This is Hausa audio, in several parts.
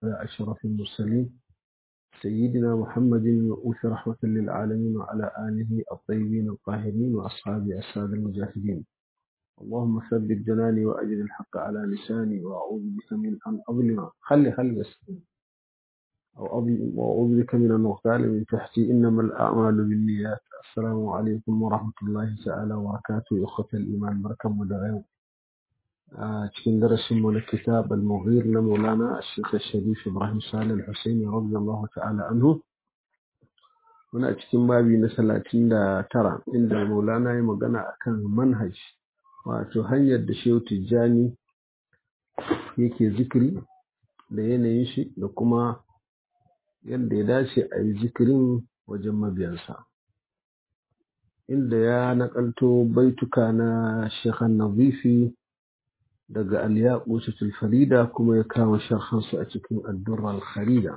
على أشرف المرسلين سيدنا محمد المبعوث رحمة للعالمين وعلى آله الطيبين الطاهرين وأصحابه السادة المجاهدين اللهم ثبت جناني وأجد الحق على لساني وأعوذ بك من أن أظلم خلي خلي بس أو أظلم وأعوذ بك من أن أغتال من تحتي إنما الأعمال بالنيات السلام عليكم ورحمة الله تعالى وبركاته أخوة الإيمان بركة مدعو cikin darasinmu na kitab al-mughir na maulana ashirka sharif ibrahim salih al-husaini radiyallahu ta'ala anhu muna cikin babi na talatin da tara inda maulana ya magana akan manhaj wato hanyar da shehu tijjani yake zikiri da yanayin shi da kuma yadda ya dace a yi zikirin wajen mabiyansa inda ya nakalto baituka na shekhan nazifi daga al-yaqutul farida kuma ya kawo sharhansu a cikin ad-durra al-kharida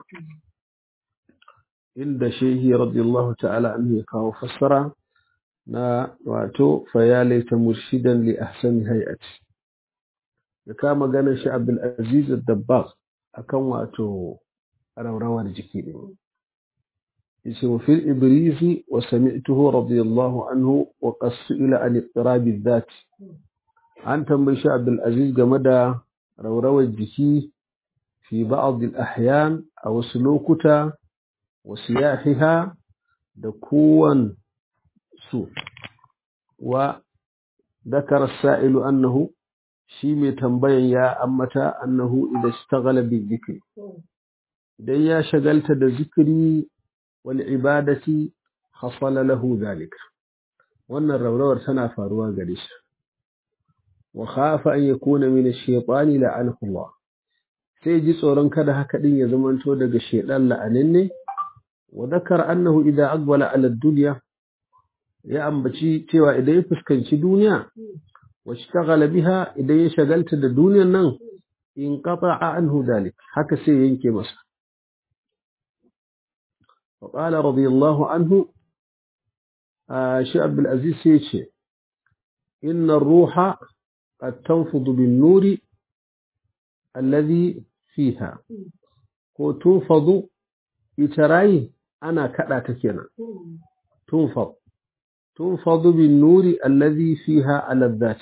inda shehi radiyallahu ta'ala anhu ya kawo fassara na wato fa ya laita murshidan li ahsani hay'ati ya kama ganin shi Abdul Aziz ad-Dabbagh akan wato rawrawar jiki din yace wa fil ibrizi wa sami'tuhu radiyallahu anhu wa qasila an ittirab adh an tambayi shi Abdulaziz game da raurawar jiki fi ba'd al-ahyan a wasu lokuta wa siyahiha da kowan su wa ذكر السائل أنه shi mai tambayan ya ammata annahu idan ishtaghala bi dhikri idan ya shagalta da zikiri wal ibadati hasala lahu dhalika wannan raurawar tana faruwa gare shi وخاف أن يكون من الشيطان لعنه الله sai ji tsoron kada haka din ya zamanto daga shedan la'aninne wa zakar annahu idza aqbala ala dunya ya ambaci cewa idan ya fuskanci duniya wa ishtaghala biha idan ya shagalta da duniyan nan in qata'a anhu dalik haka sai yanke masa wa qala radiyallahu anhu shi abdul aziz sai ce inna ruha قد تنفض بالنور الذي فيها ko tunfadu ita rayi ana kada ta kenan tunfad tunfadu bin nuri allazi fiha alazzat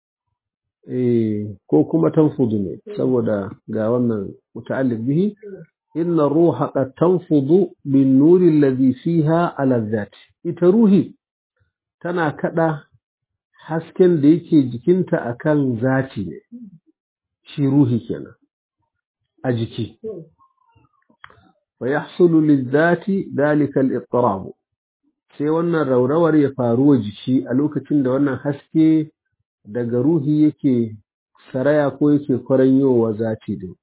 eh ko kuma tanfudu ne saboda ga wannan muta'alliq bihi inna ruha qad tanfudu bin nuri allazi fiha alazzat ita ruhi tana kada hasken da yake jikinta akan zati ne shi ruhi kenan a jiki fa yahsulu lizati dalika al-ittirab sai wannan raurawar ya faru wa jiki a lokacin da wannan haske daga ruhi yake saraya ko yake kwaranyowa zati din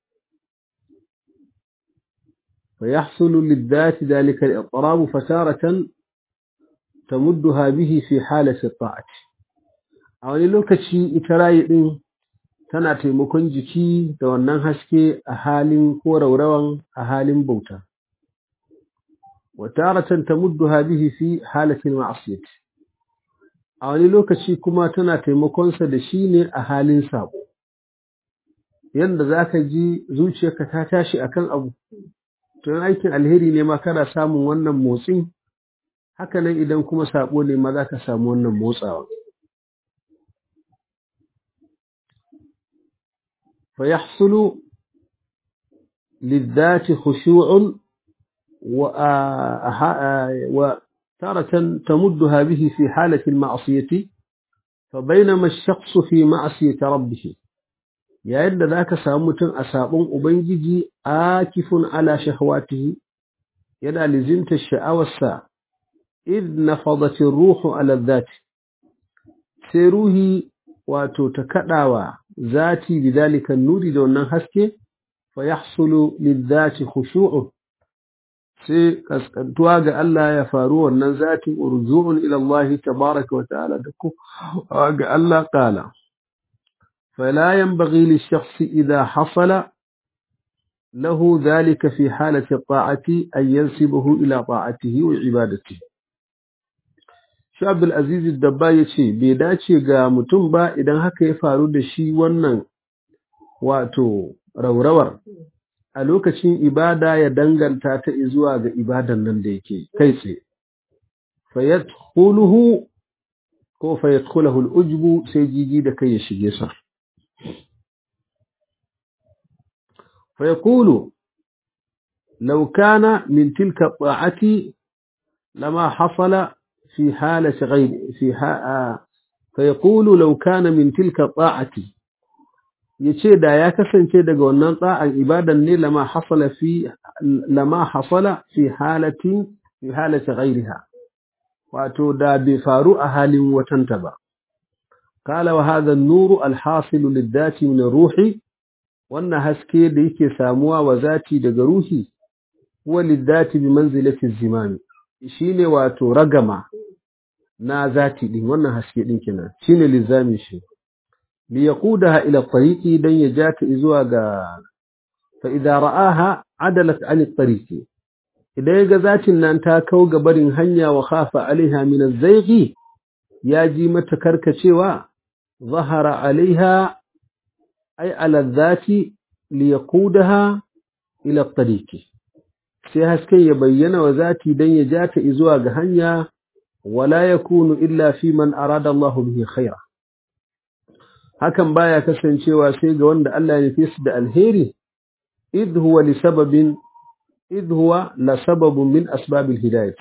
fa yahsulu lizati dalika al-ittirab fataratan tamudduha bihi fi halati at-ta'ati a wani lokaci ita rayi ɗin tana taimakon jiki da wannan haske a halin ko raurawan a halin bauta wataratan tamudduha bihi fi halatin ma'asiyati a wani lokaci kuma tana taimakonsa da shi ne a halin sabo yanda zaka ji zuciyarka ta tashi akan abu to aikin alheri ne ma kana samun wannan motsin haka nan idan kuma sabo ne ma zaka samu wannan motsawa فيحصل للذات خشوع وتارة تمدها به في حالة المعصية فبينما الشخص في معصية ربه يا إن ذاك سامت أسابون أبنجي آكف على شهواته ينا لزمت الشعوى الساعة إذ نفضت الروح على الذات سيروه وتتكدعوا ذاتي بذلك النور دون haske فيحصل للذات خشوع sai kaskantuwa ga Allah ya faru wannan zatin urju'un ila Allah tabaraka wa ta'ala da ku ga Allah qala fala yanbaghi lish-shakhs idha hasala lahu dhalika fi halati ta'ati an yansibahu ila ta'atihi wa ibadatihi shi Abdul Aziz Dabba ya ce bai dace ga mutum ba idan haka ya faru da shi wannan wato raurawar a lokacin ibada ya danganta ta zuwa ga ibadan nan da yake kai tsaye fayadkhuluhu ko fayadkhulahu al-ujbu sai jiji da kai ya shige sa fayaqulu law kana min tilka ta'ati lama hasala fi halati ghayr fi fayaqulu law kana min tilka ta'ati yace da ya kasance daga wannan tsa'an ibadan ne lama hasala fi lama hasala fi halati fi halati ghayriha wato da bai faru a halin watanta ba kala wa hadha an-nuru al-hasil lid-dati min ruhi wannan haske da yake samuwa wa zati daga ruhi huwa lid-dati bi manzilati az-zimami shine wato ragama na zati din wannan haske din kenan shine lizamin shi li yaqudaha ila tariqi dan ya jata zuwa ga fa idza ra'aha adalat 'an at-tariqi idan ya ga zatin nan ta kau ga barin hanya wa khafa alaiha min az-zayqi ya ji mata karkacewa zahara alaiha ay ala dhati li yaqudaha ila at-tariqi sai hasken ya bayyana wa zati dan ya jata zuwa ga hanya wala yakunu illa fi man arada Allah bihi khaira hakan baya kasancewa sai ga wanda Allah ya nufi su da alheri idh huwa li sababin idh huwa la sababun min asbabil hidayah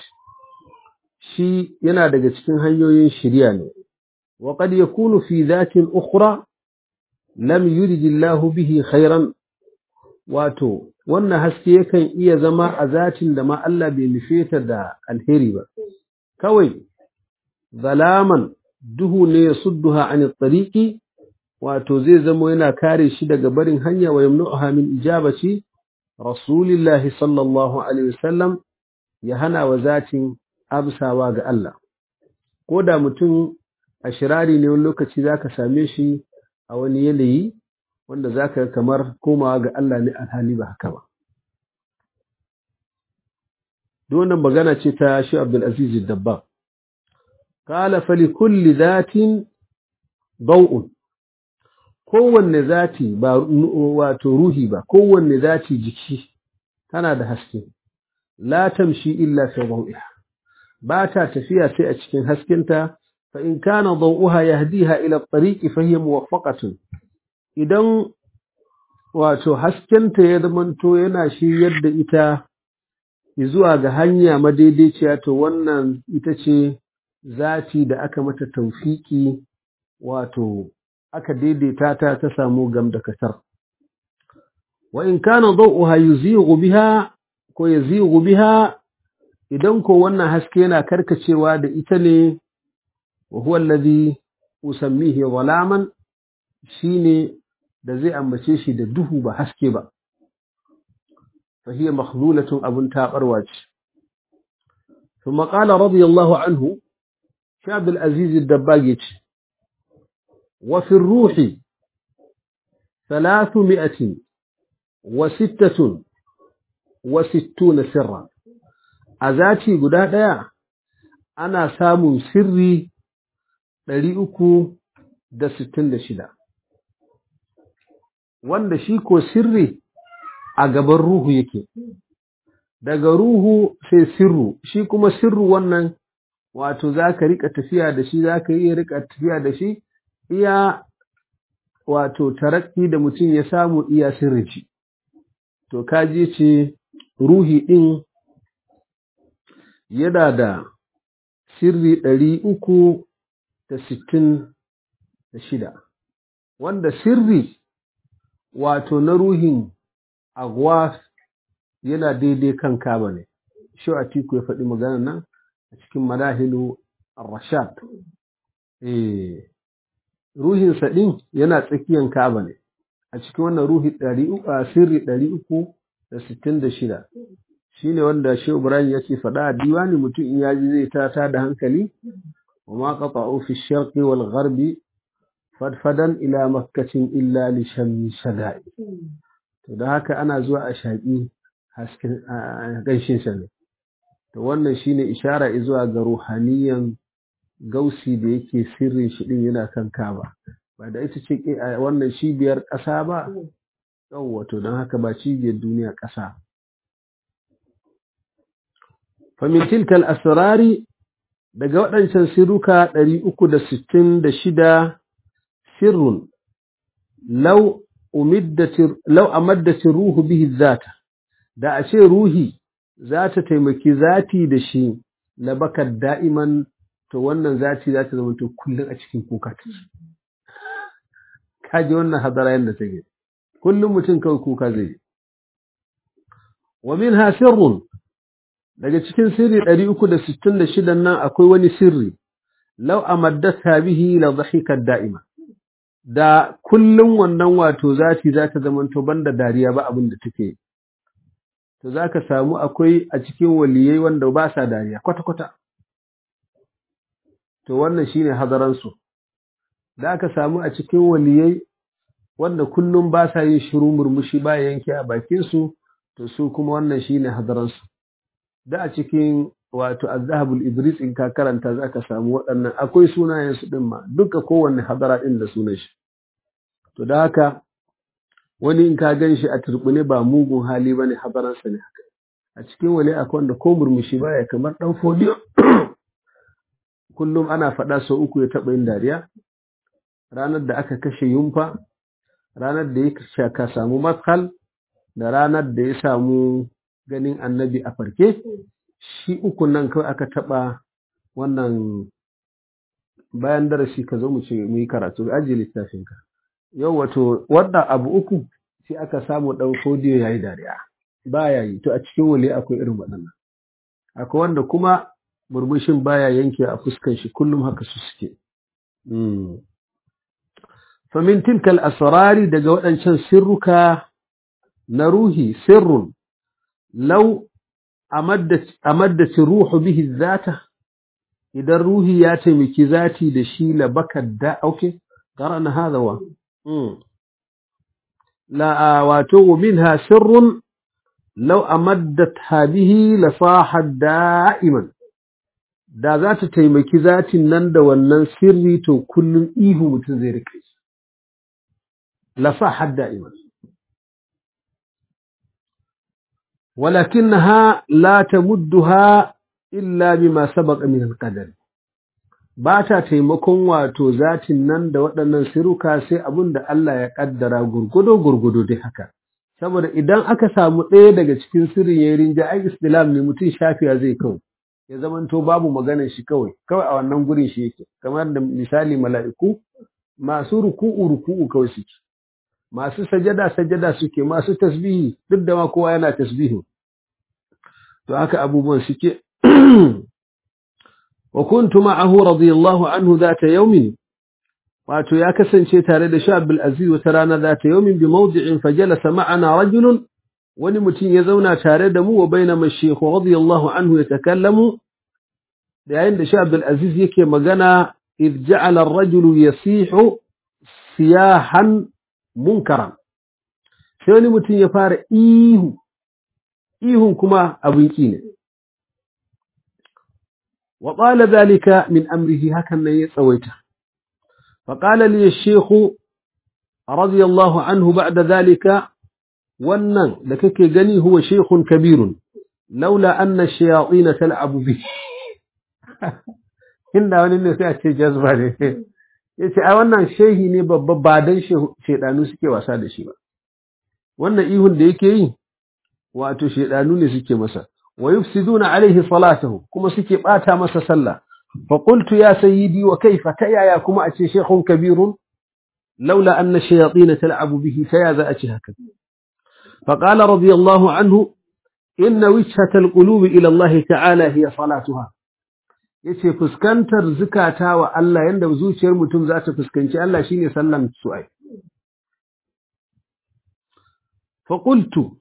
shi yana daga cikin hanyoyin shiriya ne wa qad yakunu fi dhatin ukhra lam yurid Allah bihi khairan wato wannan haske yakan iya zama a zatin da ma Allah bai nufe ta da alheri ba kawai zalaman duhu ne ya sudduha an tariqi wato zai zama yana kare shi daga barin hanya wa yamnuha min ijabati rasulillahi sallallahu alaihi wasallam ya hana wa zatin amsawa ga Allah ko da mutum a shirari ne wani lokaci zaka same shi a wani yanayi wanda zaka kamar komawa ga Allah ne alhali ba haka ba wannan magana ce ta shi Abdul Aziz Dabba qala fa li kulli dhatin daw'un kowanne zati ba wato ruhi ba kowanne zati jiki tana da haske la tamshi illa fi daw'iha ba ta tafiya sai a cikin haskenta fa in kana daw'uha yahdiha ila at-tariqi fa hiya muwaffaqatun idan wato haskenta ya zamanto yana shiryar da ita zuwa ga hanya madaidaiciya to wannan ita ce zati da aka mata taufiki wato aka daidaita ta ta samu gam da kasar wa in kana daw'uha yuzighu biha ko yazighu biha idan ko wannan haske yana karkacewa da ita ne wa huwa alladhi usammihi zalaman shine da zai ambace shi da duhu ba haske ba fa hiya makhlulatun abun tabarwa ce ثم قال رضي الله عنه شعب العزيز الدباغي وفي الروح ثلاثمائة وستة وستون سرا أذاتي قدادا أنا سام سري لريئكو da sittin da shida wanda shi ko sirri a gaban ruhu yake daga ruhu sai sirru shi kuma sirru wannan wato za ka riƙa tafiya da shi za ka iya riƙa tafiya da shi iya wato tarakki da mutum ya samu iya sirrin shi to kaji ce ruhi ɗin yana da sirri ɗari uku da sittin da shida wanda sirri wato na ruhin agwas yana daidai kan kaba ne shi a tiku ya faɗi magana nan a cikin madahilu rashad eh ruhinsa ɗin yana tsakiyan kaba ne a cikin wannan ruhi ɗari uku a sirri ɗari uku da sittin da shida shi ne wanda shi ibrahim ya ce faɗa a diwani mutum in yaji zai tata da hankali wa ma qata'u fi sharqi wal gharbi fadfadan ila makkatin illa li shammi shada'i to da haka ana zuwa a shaƙi hasken ganshin sa ne to wannan shine ishara zuwa ga ruhaniyan gausi da yake sirrin shi din yana kan kaba ba da ita ce wannan cibiyar ƙasa ba yawwa to don haka ba cibiyar duniya ƙasa famin tilkal asirari daga waɗancan sirruka ɗari uku da sittin da shida sirrun lau amaddatin ruhu bihi zata da a ce ruhi za ta taimaki zati da shi na bakar da'iman to wannan zati za ta zama to kullum a cikin kuka ta kaji wannan hadara yadda take kullum mutum kawai kuka zai yi wa min ha sirrun daga cikin sirri 366 nan akwai wani sirri law amaddatha bihi la dhahika da'ima da kullum wannan wato zati za ta zama to banda dariya ba abin da take to zaka samu akwai a cikin waliyai wanda ba sa dariya kwata kwata to wannan shine hadaran su da aka samu a cikin waliyai wanda kullum ba sa yin shiru murmushi ba yanke a bakin su to su kuma wannan shine hadaran su da a cikin wato azhabul ibris in ka karanta zaka samu waɗannan akwai sunayen su din ma duka kowanne hadara din da sunan shi to da haka wani in ka gan shi a turbune ba mugun hali bane hadaran sa ne haka a cikin wali akwai wanda ko murmushi baya kamar dan fodiyo kullum ana faɗa sau uku ya taɓa yin dariya ranar da aka kashe yumfa ranar da ya shaka samu matkal da ranar da ya samu ganin annabi a farke shi uku nan kawai aka taɓa wannan bayan darasi ka zo mu ce mu yi karatu ajiye littafinka yau wato wadda abu uku sai aka samu ɗan fodiyo ya yi dariya ba ya yi to a cikin wali akwai irin waɗannan akwai wanda kuma murmushin baya yanke a fuskan shi kullum haka su suke famin tilkal asrari daga waɗancan sirruka na ruhi sirrun lau amaddaci ruhu bihi zata idan ruhi ya taimaki zati da shi la bakar da auke qara'na hadha wa la wato minha sirrun law amaddatha bihi la sahat da'iman da za ta taimaki zatin nan da wannan sirri to kullum ihu mutum zai rike shi la sahat da'iman ولكنها لا تمدها إلا بما سبق من القدر ba ta taimakon wato zatin nan da waɗannan siruka sai abin da Allah ya ƙaddara gurgudo gurgudo dai haka saboda idan aka samu ɗaya daga cikin sirrin ya rinja ai istilam ne mutum shafiya zai kawai ya zamanto babu maganar shi kawai kawai a wannan gurin shi yake kamar da misali mala'iku masu ruku'u ruku'u kawai suke masu sajada sajada suke masu tasbihi duk da ma kowa yana tasbihi to haka abubuwan suke wa kuntu ma'ahu radiyallahu anhu zata yawmin wato ya kasance tare da Sha Abdul Aziz wata rana zata yawmin bi mawdi'in fajalasa ma'ana rajulun wani mutum ya zauna tare da mu wa bainama shaykh radiyallahu anhu yatakallamu da yayin da Sha Abdul Aziz yake magana idh ja'ala ar-rajulu yasihu siyahan munkaran sai wani mutum ya fara ihu ihun kuma abin ki ne wa qala dhalika min amrihi hakan nan ya tsawaita fa qala li ash-shaykh radiyallahu anhu ba'da dhalika wannan da kake gani huwa shaykhun kabirun laula anna ash-shayatin tal'abu bihi inda wani ne sai a ce jazba ne yace ai wannan shehi ne babba ba dan shedanu suke wasa da shi ba wannan ihun da yake yi wato shedanu ne suke masa wa yufsiduna alaihi salatahu kuma suke bata masa sallah fa qultu ya sayyidi wa kaifa tayaya kuma a ce shaykhun kabirun laula anna shayatin tal'abu bihi taya za a ce haka fa qala radiyallahu anhu inna wijhata alqulubi ila Allah ta'ala hiya salatuha yace fuskantar zukata wa Allah yanda zuciyar mutum za ta fuskanci Allah shine sallan su ai fa qultu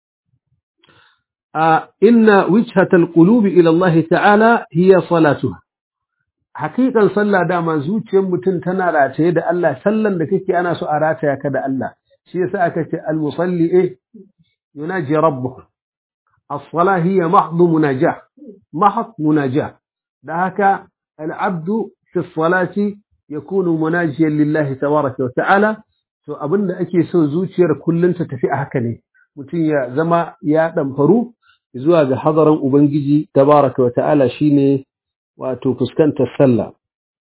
inna wijhata alqulubi ila Allah ta'ala hiya salatuha hakikan sallah dama zuciyar mutum tana rataye da Allah sallan da kake ana so a rataya ka da Allah shi yasa aka ce al-musalli eh yunaji rabbuhu as-salah hiya mahdhu munajah mahd munajah da haka al-abdu fi as-salati yakunu munajiyan lillahi tabaraka wa ta'ala to abin da ake so zuciyar kullum ta tafi a haka ne mutum ya zama ya ɗamfaru zuwa ga hadarin ubangiji tabaraka wa ta'ala shine wato fuskantar sallah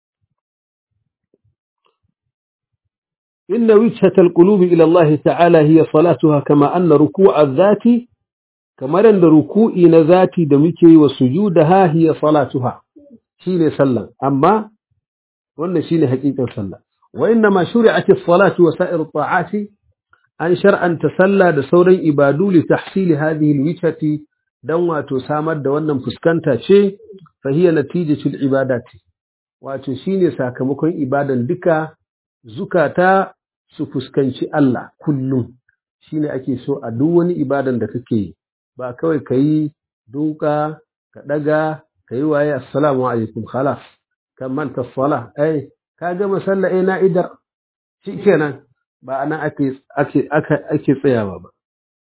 إن وجهة القلوب إلى الله تعالى هي صلاتها كما أن ركوع الذات كما أن ركوع ذاتي دمكي وسجودها هي صلاتها شين صلى أما وأن شين حقيقة صلى وإنما شرعت الصلاة وسائر الطاعات أن شرعا تسلى دسورا إبادو لتحصيل هذه الوجهة دون تسامد دون فسكنتا شيء فهي نتيجة العبادات وتشين ساكمكم إبادا دكا zukata su fuskanci Allah kullum shine ake so a duk wani ibadan da kake yi ba kawai ka yi duka ka daga ka yi waye assalamu alaikum khalas kan manta sala ai ka gama sallah eh na idar shikenan ba anan ake ake ake tsayawa ba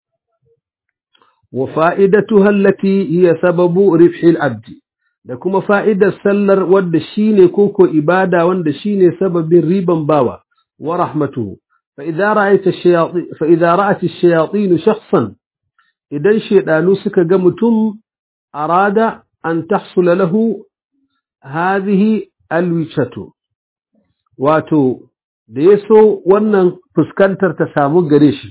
wa fa'idatuha allati hiya sababu ribhi al-abd da kuma fa'idar sallar wadda shine koko ibada wanda shine sababin riban bawa wa rahmatuhu fa idza ra'aita ash-shayatin fa idza ra'at ash-shayatin shakhsan idan shedanu suka ga mutum arada an tahsula lahu hadhihi alwichatu wato da yaso wannan fuskantar ta samu gare shi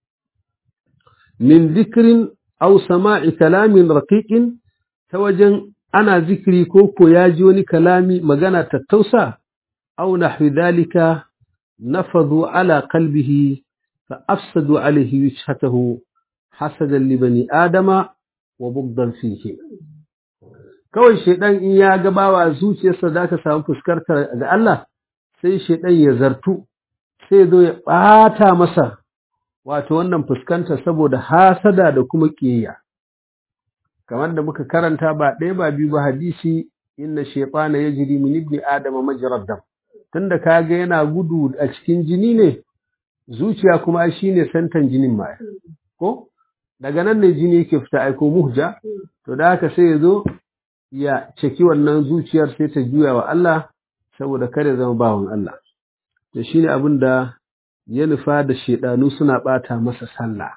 min dhikrin aw sama'i kalamin raqiqin ta wajen ana zikiri ko ko ya ji wani kalami magana tattausa aw nahwi dhalika nafadu ala qalbihi fa afsadu alayhi wajhatahu hasadan li bani adama wa bugdan fihi kawai shedan in ya ga bawa zuciyarsa zaka samu fuskarta ga Allah sai shedan ya zartu sai zo ya bata masa wato wannan fuskanta saboda hasada da kuma kiyayya kamar da muka karanta ba ɗaya ba biyu ba hadisi inna shaytana yajri min ibni adama majrad dam tunda kaga yana gudu a cikin jini ne zuciya kuma shine santan jinin ma ko daga nan ne jini yake fita aiko muhja to da haka sai ya zo ya ceki wannan zuciyar sai ta juya wa Allah saboda kada zama bawan Allah to shine abin da ya nufa da shedanu suna bata masa sallah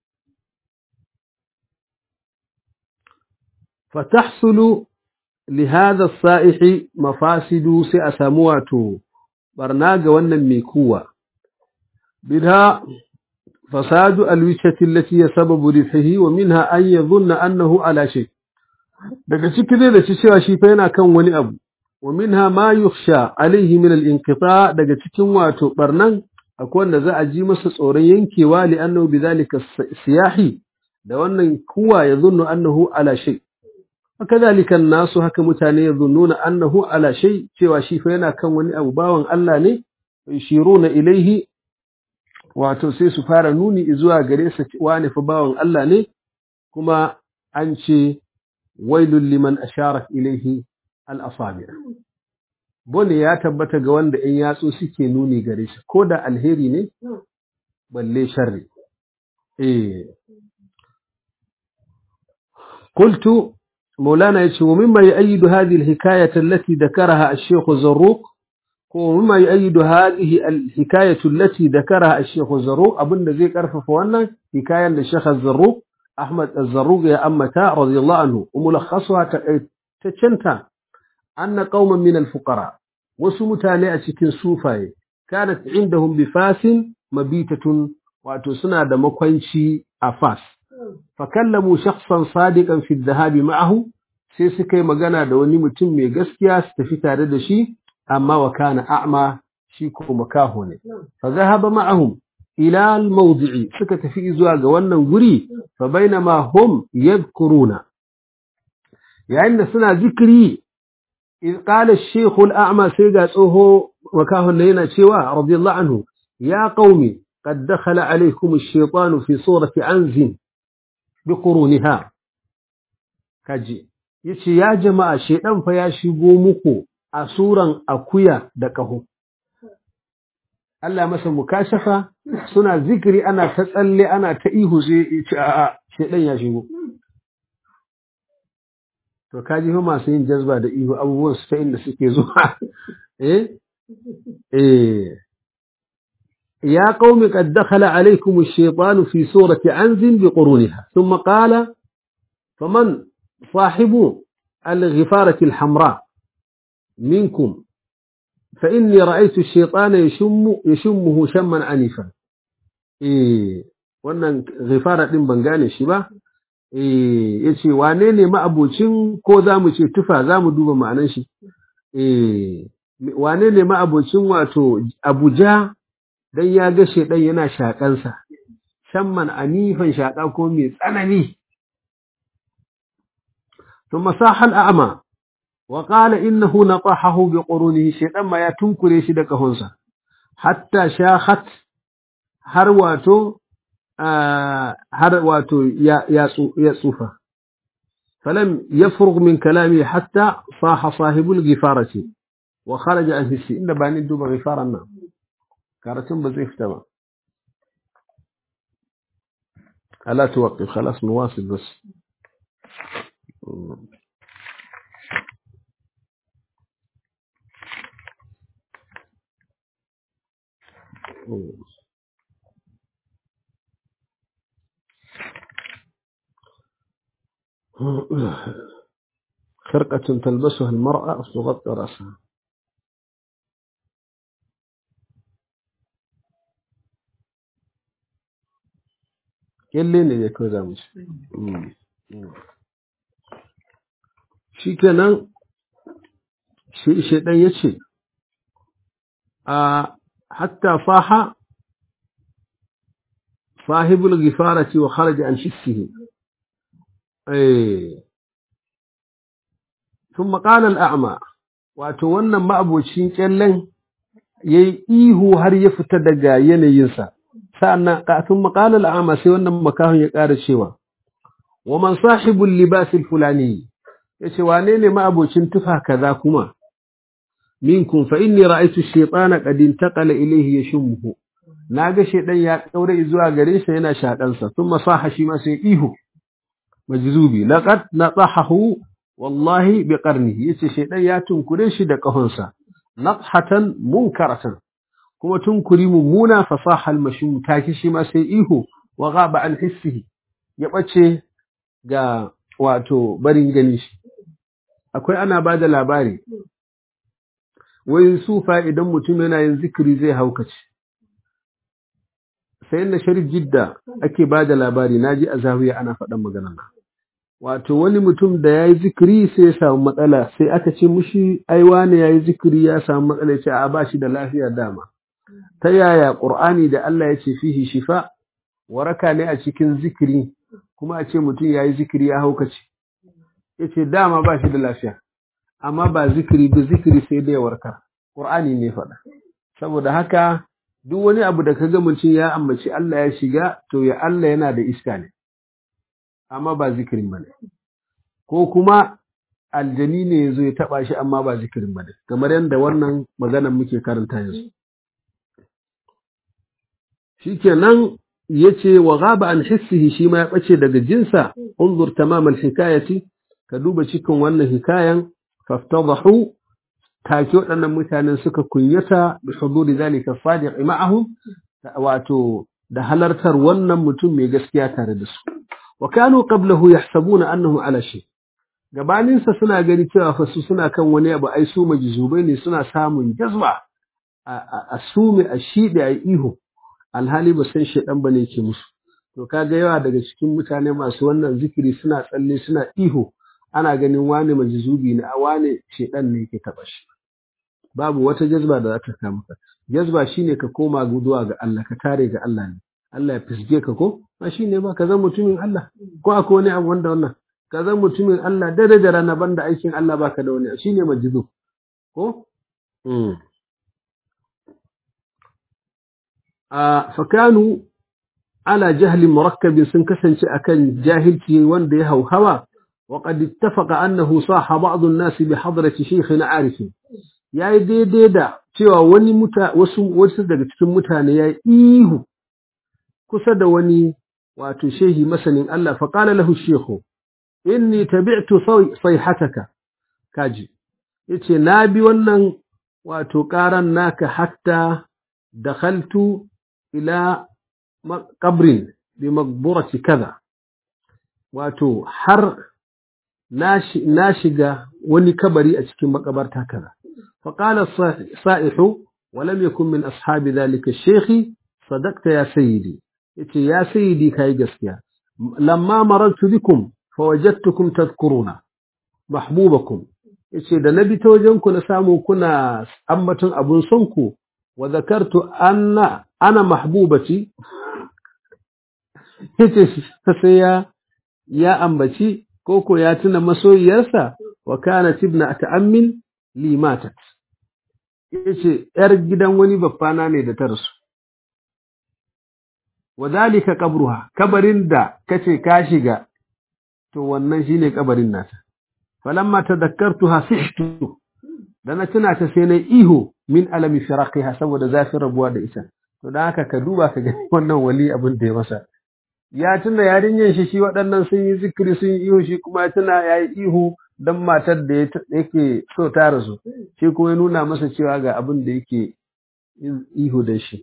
فتحصل لهذا الصائح مفاسد سأسموات برناج ونن ميكوة منها فساد الوجهة التي هي سبب ربحه ومنها أن يظن أنه على شيء daga ciki ne da cewa shi fa yana kan wani abu wa minha ma yukhsha alaihi min al-inqita daga cikin wato barnan akwai wanda za a ji masa tsoron yankewa li annahu bidhalika siyahi da wannan kuwa ya zunnu annahu ala shay وكذلك الناس haka mutane yazunnuna annahu ala shay cewa shi fa yana kan wani abu bawan Allah ne yashiruna ilaihi wato sai su fara nuni zuwa gare sa wani fa bawan Allah ne kuma an ce wailul liman ashara ilaihi al asabi bone ya tabbata ga wanda in yatsu suke nuni gare shi ko da alheri ne balle sharri eh قلت مولانا يتشي ومما يؤيد هذه الحكاية التي ذكرها الشيخ الزروق ومما يؤيد هذه الحكاية التي ذكرها الشيخ الزروق أبن ذيك أرفف وانا حكاية للشيخ الزروق أحمد الزروق يا أمتا رضي الله عنه وملخصها تشنتا أن قوما من الفقراء وسمتانئة كن صوفاي كانت عندهم بفاس مبيتة وأتسنى دمكوينشي أفاس fakallamu shakhsan sadiqan fi dhahabi ma'ahu sai suka yi magana da wani mutum mai gaskiya su tafi tare da shi amma wa kana a'ma shi ko makaho ne fa zahaba ma'ahum ila al-mawdi'i suka tafi zuwa ga wannan guri fa bainama hum yadhkuruna yayin da suna zikiri إذ قال الشيخ الأعمى سيقى صوهو وكاه لنا شواء رضي الله عنه يا قومي قد دخل عليكم الشيطان في صورة عنز biquruniha kaji yace ya jama'a shedan fa ya shigo muku a suran akuya da kaho Allah masa mukashafa suna zikiri ana ta tsalle ana ta ihu sai yace a'a shedan ya shigo to kaji fa masu yin jazba da ihu abubuwan su ta inda suke zuwa eh eh يا قوم قد دخل عليكم الشيطان في سورة عنز بقرونها ثم قال فمن صاحب الغفارة الحمراء منكم فإني رأيت الشيطان يشم يشمه شما عنيفا إيه wannan ghifara din ban gane shi ba eh yace wane ne ma'abocin ko zamu ce tufa zamu duba ma'anan shi eh wane ne ma'abocin wato Abuja dan ya ga shedan yana shakansa shamman anifan shaka ko mai tsanani ثم صاح الأعمى وقال إنه نطحه بقرونه شيطان ما يتنكري شي daga hunsa hatta shakhat har wato har wato ya ya tsufa فلم يفرغ من كلامه حتى صاح صاحب الغفارة وخرج عن حسي إن باني دوب غفارنا كارتم بزيف تمام ألا توقف خلاص نواصل بس خرقة تلبسها المرأة تغطي رأسها kyalle ne ya kawai zamu ci shi kenan shaidan ya ce a hatta faha sahibul gifarati wa kharaja an shissihi eh ثم قال الأعمى wato wannan ma'abocin kyallen yayi ihu har ya fita daga yanayinsa sa'annan kafin maqalal a'ma sai wannan makahon ya ƙara cewa wa man sahibul libas fulani yace wane ne ma'abocin tufa kaza kuma minkum fa inni ra'aytu ash-shaytana qad intaqala ilayhi yashmuhu naga shaydan ya daure zuwa gare shi yana shakan sa thumma saha shi ma sai ihu majzubi laqad natahahu wallahi bi qarnihi yace shaydan ya tunkure shi da kahonsa nafhatan munkaratan kuma tunkuri mummuna fasaha al-mashum take shi ma sai ihu wa ghaba an hissihi ya bace ga wato barin gani shi akwai ana bada labari wai sufa idan mutum yana yin zikiri zai haukace sai na sharif jidda ake bada labari naji a zawiya ana faɗan maganar nan wato wani mutum da ya yi zikiri sai ya samu matsala sai aka ce mushi aiwa ne ya yi zikiri ya samu matsala ya ce a ba shi da lafiya dama ta yaya ƙur'ani da Allah ya ce fihi shifa waraka ne a cikin zikiri kuma a ce mutum ya yi zikiri ya haukace ya ce dama ba shi da lafiya amma ba zikiri ba zikiri sai da ya warkar ƙur'ani ne faɗa saboda haka duk wani abu da ka ga mutum ya ambaci Allah ya shiga to ya Allah yana da iska ne amma ba zikirin ba ne ko kuma aljani ne ya zo ya taɓa shi amma ba zikirin ba ne kamar yadda wannan maganan muke karanta yanzu shikenan yace wa ghaba an hissihi shi ma ya bace daga jinsa unzur tamam alhikayati ka duba cikin wannan hikayan faftadahu take waɗannan mutanen suka kunyata bi huduri zalika sadiq ma'ahum wato da halartar wannan mutum mai gaskiya tare da su wa kanu qablahu yahsabuna annahu ala shay gabanin sa suna gani cewa fa su suna kan wani abu ai su majzubai ne suna samun jazba a sume a shide a ihu alhali ba san shaidan bane ke musu to kaga yawa daga cikin mutane masu wannan zikiri suna tsalle suna ihu ana ganin wane majzubi ne a wane shaidan ne ke taba shi babu wata jazba da za ta kama ka jazba shine ka koma guduwa ga Allah ka tare ga Allah ne Allah ya fisge ka ko ba shine ba ka zan mutumin Allah ko akwai wani abu wanda wannan ka zan mutumin Allah dare da rana banda aikin Allah baka da wani shine majzub ko mm. fakanu ala jahlin murakkabin sun kasance akan jahilci wanda ya hauhawa wa qad ittafaqa annahu saha ba'd an-nas bi hadrati shaykhin arif yayi daidai da cewa wani muta wasu wasu daga cikin mutane yayi ihu kusa da wani wato shehi masanin Allah fa qala lahu shaykhu inni tabi'tu sayhataka kaji yace na bi wannan wato karan naka hatta dakhaltu ila qabrin bi maqburati kaza wato har na shiga wani kabari a cikin makabarta kaza فقال الصائح ولم يكن من أصحاب ذلك الشيخ صدقت يا سيدي يا سيدي كاي جسكيا لما مررت بكم فوجدتكم تذكرون محبوبكم yace da na bi ta wajen ku na samu kuna ambaton abun son ku wa zakartu anna ana mahbubati yace sai ya ya ambaci koko ya tuna masoyiyarsa wa kana tibna ta'ammin limatat yace yar gidan wani baffana ne da ta rasu wadhalika qabruha kabarin da kace ka shiga to wannan shine kabarin nata falamma tadhakkartuha sihtu da na tuna ta sai na ihu min alami firaqiha saboda zafin rabuwa da ita to dan haka ka duba ka ga wannan wali abin da ya masa ya tuna yarinyan shi shi waɗannan sun yi zikiri sun yi ihu shi kuma ya tuna ya yi ihu don matar da yake so ta rasu shi kuma ya nuna masa cewa ga abin da yake ihu da shi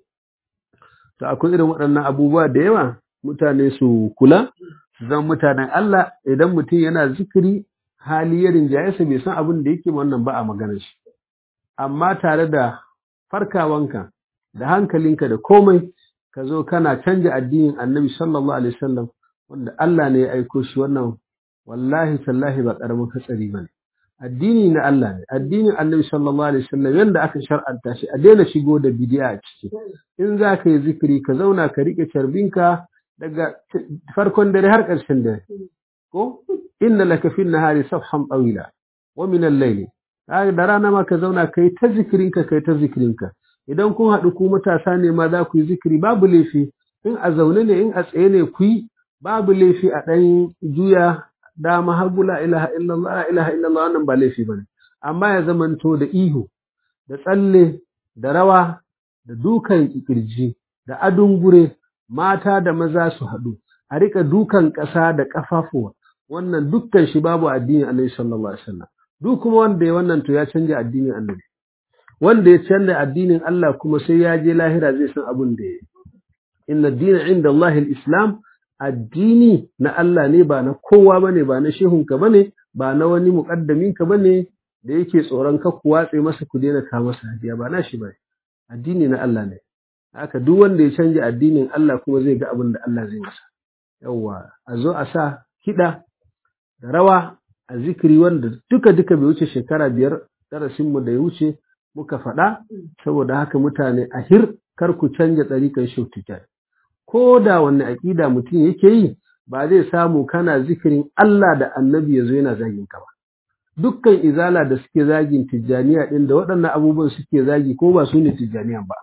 to akwai irin waɗannan abubuwa da yawa mutane su kula su zama mutanen Allah idan mutum yana zikiri hali ya rinjayesa bai san abin da yake wannan ba a maganar shi amma tare da farkawanka da hankalinka da komai ka zo kana canja addinin annabi sallallahu alaihi wasallam wanda Allah ne ya aiko shi wannan wallahi tallahi ba karamin hatsari bane addini na Allah ne addinin annabi sallallahu alaihi wasallam yanda aka shar'anta shi a daina shigo da bid'a a ciki in za ka yi zikiri ka zauna ka rike carbinka daga farkon dare har ƙarshen dare ko inna laka fi nahari safhan tawila wa min al-layli da rana ma ka zauna kai ta zikirinka kai ta zikirinka idan kun haɗu ku matasa ne ma za ku yi zikiri babu laifi in a zaune ne in a tsaye ne ku yi babu laifi a ɗan juya dama hagu la ilaha illallah la ilaha illallah wannan ba laifi bane amma ya zamanto da ihu da tsalle da rawa da dukan kirji da adun gure mata da maza su haɗu a rika dukan ƙasa da ƙafafuwa wannan dukkan shi babu addinin annabi sallallahu alaihi wasallam duk kuma wanda ya wannan to ya canja addinin annabi wanda ya canza addinin Allah kuma sai ya je lahira zai san abin da ya inna dina inda Allah islam addini na Allah ne ba na kowa bane ba na shehunka bane ba na wani muƙaddaminka bane da yake tsoron ka ku watse masa ku daina ka masa hadiya ba na shi bane addini na Allah ne haka duk wanda ya canja addinin Allah kuma zai ga abin da Allah zai masa yawwa a zo a sa kiɗa da rawa a zikiri wanda duka duka bai wuce shekara biyar darasinmu da ya wuce muka faɗa saboda haka mutane a hir kar ku canja ɗarikan shautuka ko da wanne aƙida mutum yake yi ba zai samu kana zikirin Allah da annabi ya zo yana zagin ka ba dukkan izala da suke zagin tijjaniya ɗin da waɗannan abubuwan suke zagi ko ba su ne tijjaniyan ba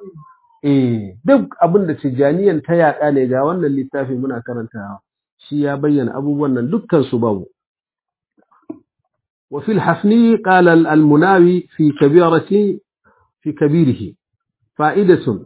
eh duk abin da tijjaniyan ta yaɗa ne ga wannan littafi muna karantawa shi ya bayyana abubuwan nan dukkan su babu وفي الحفني قال المناوي في كبيرة في كبيره فائدة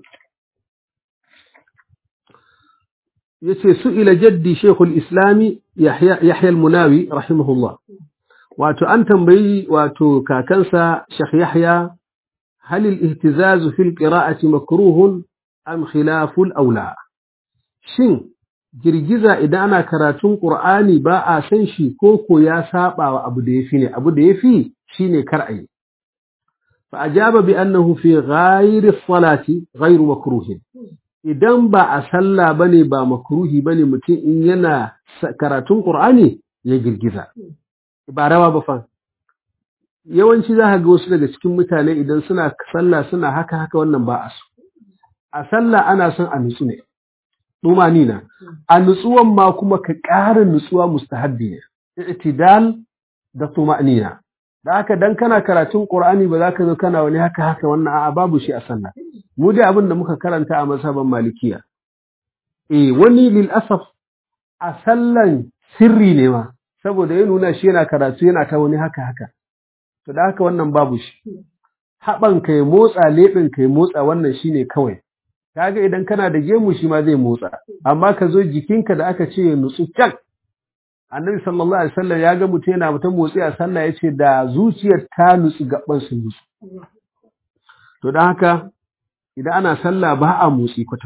يسي سئل جدي شيخ الإسلام يحيى, يحيى المناوي رحمه الله واتو أن تنبي واتو كاكنسا شيخ يحيى هل الاهتزاز في القراءة مكروه أم خلاف الأولى شن girgiza idan ana karatun Qur'ani ba a san shi ko ko ya saba wa abu da yafi ne abu da yafi shine kar ayi fa ajaba bi annahu fi ghayri salati ghayru makruh idan ba a sallah bane ba makruhi bane mutum in yana karatun Qur'ani ya girgiza ba rawa ba fa yawanci za ka ga wasu daga cikin mutane idan suna sallah suna haka haka wannan ba a so a sallah ana son a nutsu ne na a nutsuwan ma kuma ka ƙara nutsuwa mustahabbi ne i'tidal da tumanina da haka dan kana karatun qur'ani ba za ka zo kana wani haka haka wannan a'a babu shi a sallah mu dai abin da muka karanta a mazhaban malikiya eh wani lil asaf a sallan sirri ne ma saboda ya nuna shi yana karatu yana ta wani haka haka to da haka wannan babu shi haɓan ka ya motsa leɓin ka ya motsa wannan shine kawai kaga idan kana da gemu shi ma zai motsa amma ka zo jikinka da aka ce ya nutsu can annabi sallallahu alaihi wasallam ya ga mutum yana mutum motsi a sallah ya ce da zuciyar ta nutsu gaban su nutsu to don haka idan ana sallah ba a motsi kwata kwata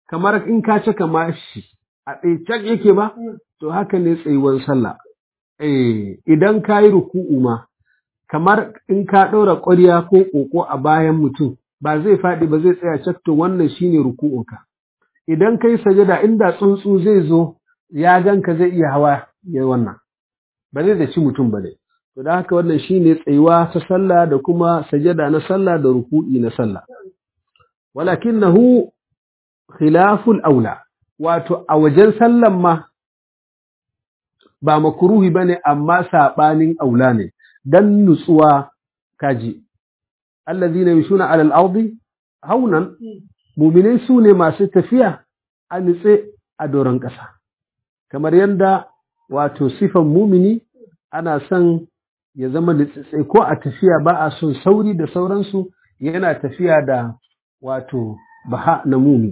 kamar in ka cika mashi a tsaye yake ba to haka ne tsayuwar sallah eh idan ka yi ruku'u ma kamar in ka ɗora ƙwarya ko ƙoƙo a bayan mutum ba zai faɗi ba zai tsaya cak to wannan shine ruku'unka idan kai sajada inda tsuntsu zai zo ya ganka zai iya hawa ya wannan ba zai da ci mutum ba ne to da haka wannan shine tsayuwa ta sallah da kuma sajada na sallah da ruku'i na sallah walakinahu khilaful aula wato a wajen sallan ma ba makruhi bane amma sabanin aula ne dan nutsuwa kaji allazina yamshuna ala al-ardi haunan mu'minai su ne masu tafiya a nutse a doron ƙasa kamar yadda wato sifan mumini ana son ya zama nitsitsai ko a tafiya ba a son sauri da sauransu yana tafiya da wato baha na mumi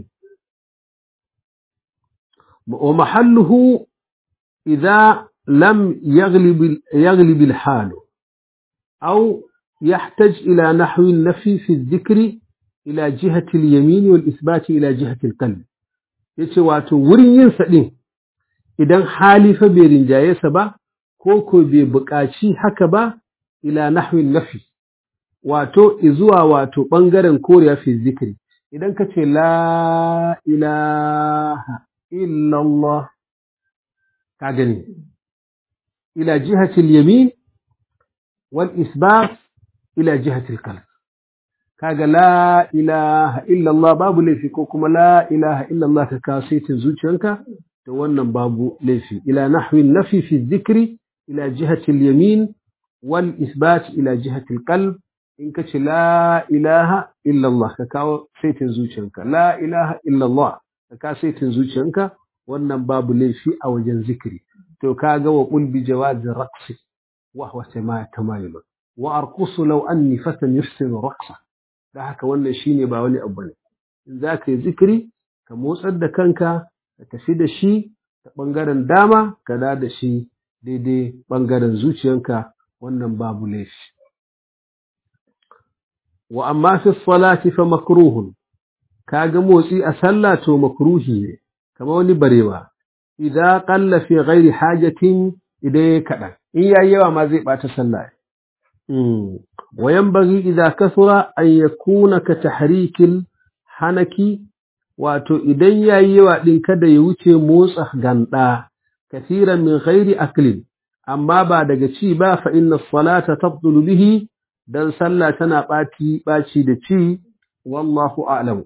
wa mahalluhu idza lam yaghlib al-hal aw يحتاج إلى نحو النفي في الذكر إلى جهة اليمين والإثبات إلى جهة القلب yace wato wurin yin sa din idan hali fa bai rinjaye sa ba ko ko bai buƙaci haka ba ila nahwin nafi wato izuwa wato ɓangaren koriya fi zikiri idan ka ce la ilaha illallah ka gani ila jihatil yamin wal isbat ila jihatil qalb kaga la ilaha illallah babu laifi ko kuma la ilaha illallah ka kawo saitin zuciyanka da wannan babu laifi ila nahwin nafi fi zikri ila jihatil yamin wal isbat ila jihatil qalb in ka ce la ilaha illallah ka kawo saitin zuciyanka la ilaha illallah ka kawo saitin zuciyanka wannan babu laifi a wajen zikiri to kaga wa qul bi jawazi raqsi wa huwa tamayul wa arqusu law anni fatan yuhsinu raqsa da haka wannan shine ba wani abu ne in za ka yi zikiri ka motsar da kanka ka tafi da shi ta ɓangaren dama ka da da shi daidai ɓangaren zuciyanka wannan babu laifi wa amma fi salati fa makruhun kaga motsi a sallah to makruhi ne kamar wani barewa idan qalla fi ghairi hajatin idan ya kaɗan in yayi yawa ma zai ɓata sallah وينبغي إذا كثر أن يكون كتحريك الحنك wato idan ya yi yawa ɗin kada ya wuce motsa ganda kasiran min ghairi aklin amma ba daga ci ba fa inna salata tabdulu bihi dan sallah tana ɓaci ɓaci da ci wallahu a'lamu